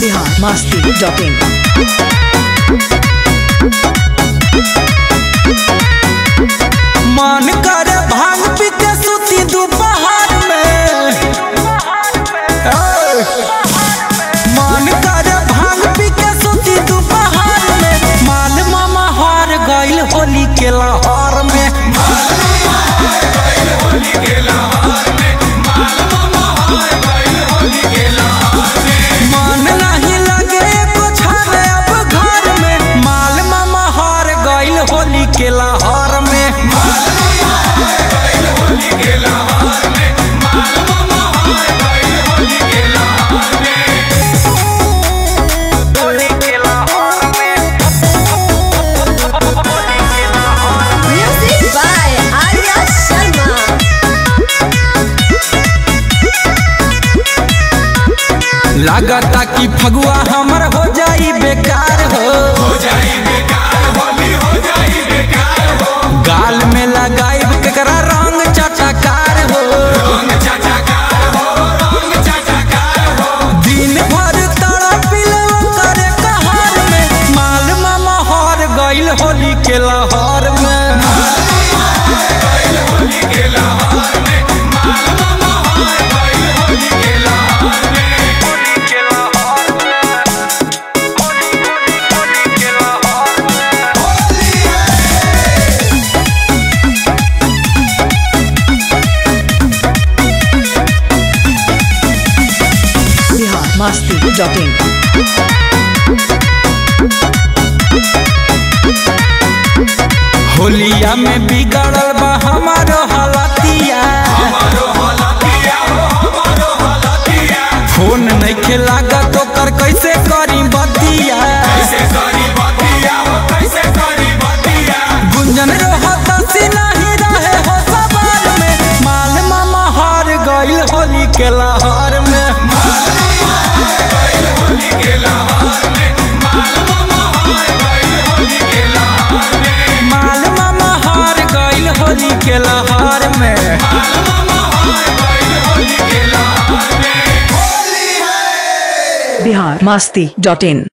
Bihar Masti dot in मन करे भांग पी के सुती दोपहर में ए, मन करे भांग पी के सुती दोपहर में माल मामा हार गइल होली के लहर में मन नहीं लगे एको छावे अब घर में माल मामा हार गइल होली के लहर में Music by Arya Sharma. लागता कि फगुआ हमर हो जाई बेकार हो गाल में लगाइब केकरा रंग चटकार हो दिन भर तड़पिल करे कहार में माल मामा हार गइल होली के लहर में बिहार मस्ती डॉट इन होलिया में बिगड़ल बा हमारो हालतिया फोन नहीं लागत ओकर कैसे करी बतिया गुंजन रहत सी नहीं रहे हो सवार में माल मामा हार गइल होली के लहर में माल मामा हार गइल होली के लहर में बिहार मस्ती डॉट इन